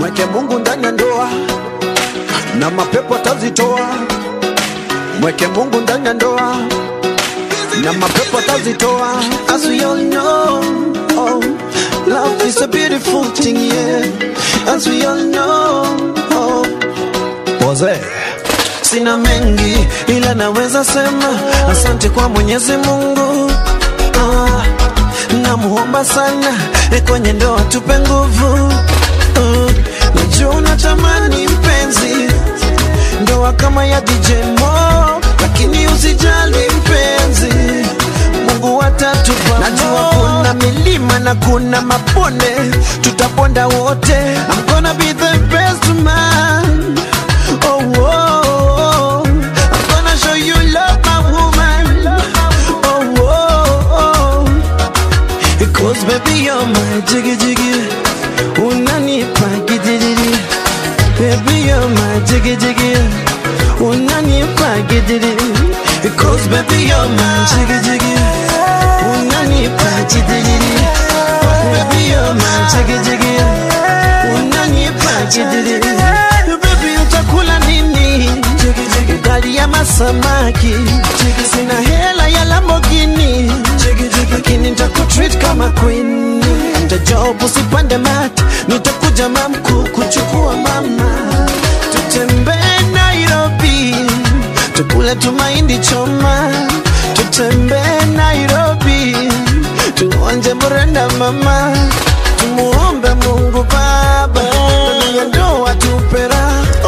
mweke Mungu ndani ya ndoa na mapepo atazitoa. Mweke Mungu ndani ya ndoa na mapepo atazitoa. As we all know, oh, love is a beautiful thing, yeah. As we all know, oh. Poze. Sina mengi ila naweza sema asante kwa Mwenyezi Mungu. Ah, namuomba sana eh, kwenye ndoa tupe nguvu. Ah, najua unatamani mpenzi ndoa kama ya DJ Mo, lakini usijali mpenzi, Mungu atatupa. Najua kuna milima na kuna mabonde, tutaponda wote. I'm gonna be the best man. Oh, oh, oh. I'm gonna show you love, my woman. Oh, oh, oh. Because baby you're my jiggy jiggy Unanipa gidiri Baby you're my jiggy jiggy Unanipa gidiri Because baby you're my jiggy jiggy Unanipa gidiri Baby you're my jiggy jiggy Unanipa gidiri Baby utakula nini Ugali ya masamaki Sina hela ya Lamborghini Lakini nitakutreat kama queen Nitajob usipande mat Nitakuja mamku kuchukua mama Tutembee Nairobi Tukule tumaindi choma Tutembee Nairobi Tuonje mrenda mama Tumuombe Mungu Baba Ndani ya ndoa tupera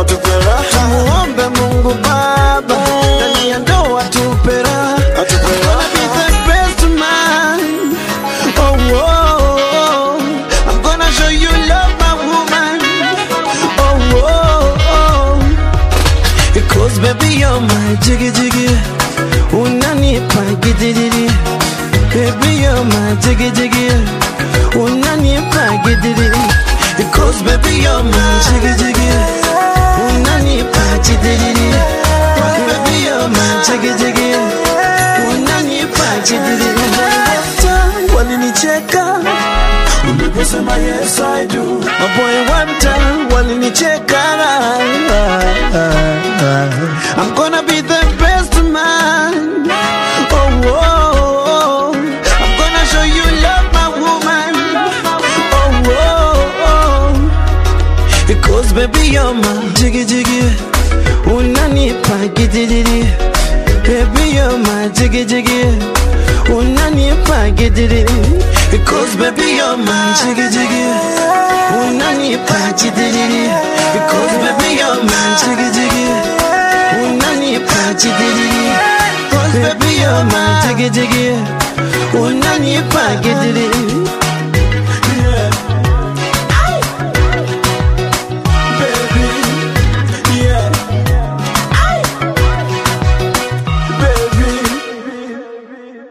Tumuombe Mungu Baba Ndani ya ndoa tupera Gonna be the best man Oh, oh, oh. I'm gonna show you love, my woman. Oh, oh, oh. Because baby, you're my jiggy jiggy. Unanipa gidiri. Baby, you're my jiggy jiggy. Unanipa gidiri. Because baby, you're my jiggy jiggy. Unanipa gidiri. Baby, you're my jiggy jiggy. Unanipa gidiri. Walinicheka uliposema yes I do. Maboy one time walinicheka. I'm gonna be the best man. Oh, oh, oh. I'm gonna show you love, my woman. Oh, oh, oh. Because baby you're my jiggy jiggy. Unanipa gidiri. Baby you're my jiggy jiggy. Unanipa gidiri. Because baby you're my jiggy jiggy. Unanipa gidiri. Because baby you're my jiggy jiggy. Unanipa gidiri. Because baby you're my jiggy jiggy. Unanipa gidiri.